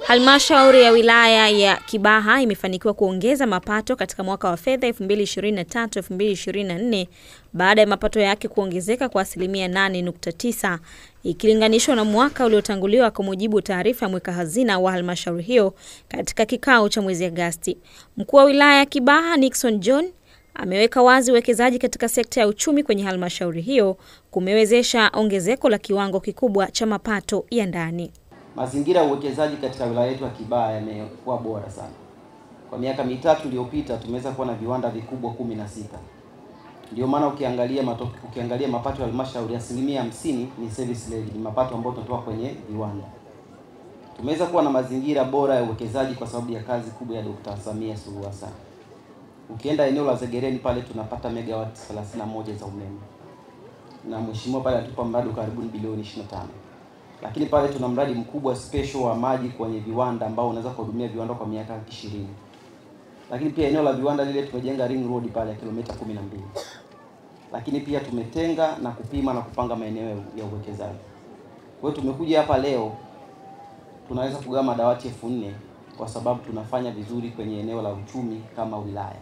Halmashauri ya wilaya ya Kibaha imefanikiwa kuongeza mapato katika mwaka wa fedha 2023-2024 baada ya mapato yake kuongezeka kwa asilimia 8.9 ikilinganishwa na mwaka uliotanguliwa, kwa mujibu wa taarifa ya mweka hazina wa halmashauri hiyo katika kikao cha mwezi Agosti. Mkuu wa wilaya ya Kibaha Nixon John ameweka wazi uwekezaji katika sekta ya uchumi kwenye halmashauri hiyo kumewezesha ongezeko la kiwango kikubwa cha mapato ya ndani. Mazingira ya uwekezaji katika wilaya yetu ya Kibaha yamekuwa bora sana. Kwa miaka mitatu iliyopita tumeweza kuwa na viwanda vikubwa kumi na sita. Ndio maana ukiangalia mato, ukiangalia mapato ya halmashauri asilimia hamsini ni service levy, ni mapato ambayo tunatoa kwenye viwanda. Tumeweza kuwa na mazingira bora ya uwekezaji kwa sababu ya kazi kubwa ya Dr. Samia Suluhu Hassan. Ukienda eneo la Zegereni pale tunapata megawati 31 za umeme, na mheshimiwa pale atupa mradi karibu bilioni 25 lakini pale tuna mradi mkubwa special wa maji kwenye viwanda ambao unaweza kuhudumia viwanda kwa miaka 20. Lakini pia eneo la viwanda lile tumejenga ring road pale ya kilomita 12. Lakini pia tumetenga na kupima na kupanga maeneo ya uwekezaji. Kwa hiyo tumekuja hapa leo tunaweza kugawa madawati elfu nne kwa sababu tunafanya vizuri kwenye eneo la uchumi kama wilaya.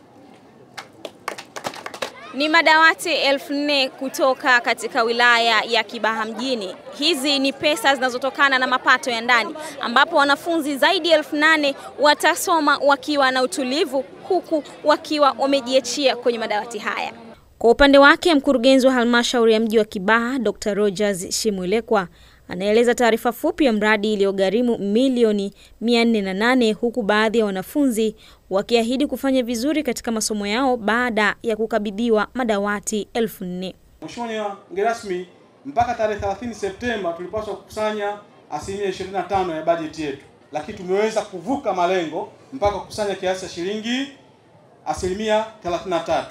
Ni madawati elfu nne kutoka katika wilaya ya Kibaha mjini. Hizi ni pesa zinazotokana na mapato ya ndani, ambapo wanafunzi zaidi ya elfu nane watasoma wakiwa na utulivu, huku wakiwa wamejiachia kwenye madawati haya. Kwa upande wake, mkurugenzi wa halmashauri ya mji wa Kibaha Dr. Rogers Shimwilekwa anaeleza taarifa fupi ya mradi iliyogharimu milioni 408 huku baadhi ya wanafunzi wakiahidi kufanya vizuri katika masomo yao baada ya kukabidhiwa madawati elfu nne. Mheshimiwa mgeni rasmi, mpaka tarehe 30 Septemba tulipaswa kukusanya asilimia 25 ya bajeti yetu, lakini tumeweza kuvuka malengo mpaka kukusanya kiasi cha shilingi asilimia 33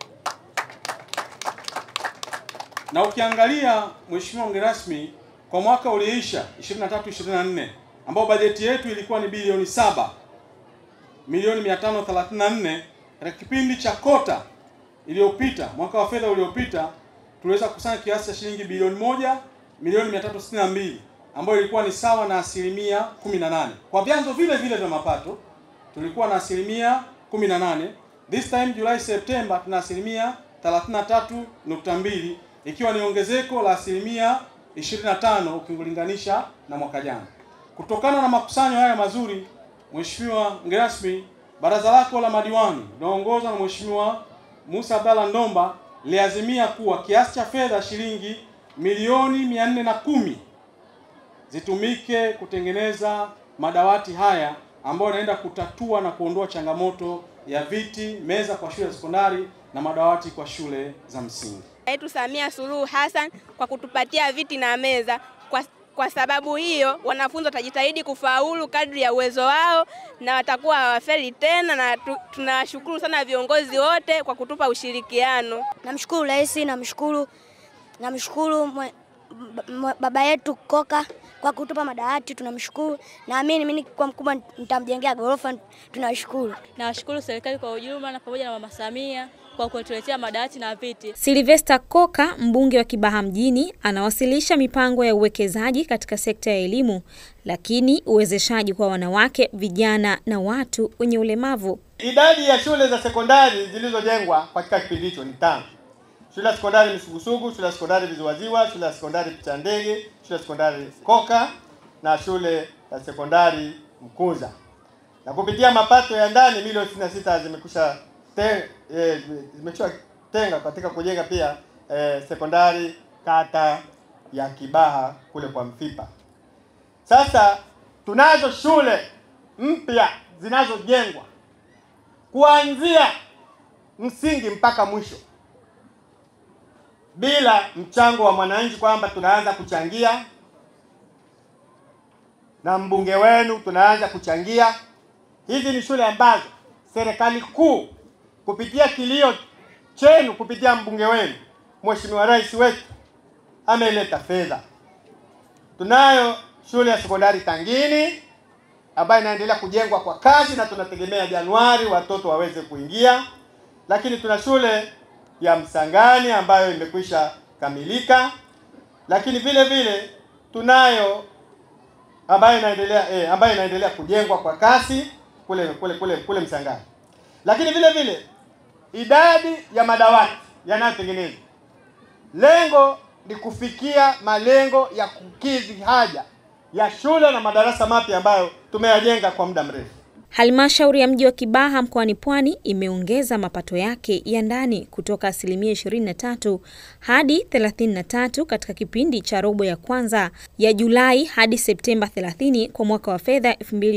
na ukiangalia Mheshimiwa mgeni rasmi kwa mwaka ulioisha 23 24 ambao bajeti yetu ilikuwa ni bilioni saba milioni 534 katika kipindi cha kota iliyopita, mwaka wa fedha uliopita tuliweza kukusanya kiasi cha shilingi bilioni moja milioni 362 ambayo ilikuwa ni sawa na asilimia 18. Kwa vyanzo vile vile vya mapato tulikuwa na asilimia 18. This time Julai Septemba tuna asilimia 33.2 ikiwa ni ongezeko la asilimia 25 ukilinganisha na mwaka jana. Kutokana na makusanyo haya mazuri, Mheshimiwa mgeni rasmi, baraza lako la madiwani linaongozwa na Mheshimiwa Musa Abdalla Ndomba liazimia kuwa kiasi cha fedha shilingi milioni 410 zitumike kutengeneza madawati haya ambayo yanaenda kutatua na kuondoa changamoto ya viti, meza kwa shule za sekondari na madawati kwa shule za msingi yetu Samia Suluhu Hassan kwa kutupatia viti na meza. Kwa, kwa sababu hiyo wanafunzi watajitahidi kufaulu kadri ya uwezo wao na watakuwa hawafeli tena, na tu, tunawashukuru sana viongozi wote kwa kutupa ushirikiano. Namshukuru Rais, namshukuru namshukuru baba yetu Koka kwa kutupa madawati, tunamshukuru. Naamini mimi kwa mkubwa nitamjengea ghorofa, tunashukuru. Nawashukuru serikali kwa ujumla na pamoja na Mama Samia kwa kutuletea madawati na viti. Sylvester Koka, mbunge wa Kibaha mjini, anawasilisha mipango ya uwekezaji katika sekta ya elimu, lakini uwezeshaji kwa wanawake, vijana na watu wenye ulemavu. Idadi ya shule za sekondari zilizojengwa katika kipindi hicho ni tano: shule ya sekondari Misugusugu, shule ya sekondari Viziwaziwa, shule ya sekondari Picha Ndege, shule ya sekondari Koka na shule ya sekondari Mkuza, na kupitia mapato ya ndani milioni 66 zimekusha te, e, zimechua tenga katika kujenga pia e, sekondari kata ya Kibaha kule kwa Mfipa. Sasa tunazo shule mpya zinazojengwa kuanzia msingi mpaka mwisho bila mchango wa mwananchi, kwamba tunaanza kuchangia na mbunge wenu tunaanza kuchangia. Hizi ni shule ambazo serikali kuu kupitia kilio chenu kupitia mbunge wenu Mheshimiwa Rais wetu ameleta fedha. Tunayo shule ya sekondari Tangini ambayo inaendelea kujengwa kwa kasi na tunategemea Januari watoto waweze kuingia, lakini tuna shule ya Msangani ambayo imekwisha kamilika, lakini vile vile tunayo ambayo inaendelea eh, ambayo inaendelea kujengwa kwa kasi kule kule kule kule Msangani. Lakini vile vile idadi ya madawati yanayotengenezwa, lengo ni kufikia malengo ya kukidhi haja ya shule na madarasa mapya ambayo tumeyajenga kwa muda mrefu. Halmashauri ya mji wa Kibaha mkoani Pwani imeongeza mapato yake ya ndani kutoka asilimia 23 hadi 33 katika kipindi cha robo ya kwanza ya Julai hadi Septemba 30 kwa mwaka wa fedha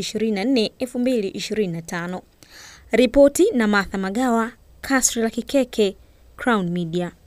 2024-2025. Ripoti na Martha Magawa, Kasri la Kikeke, Crown Media.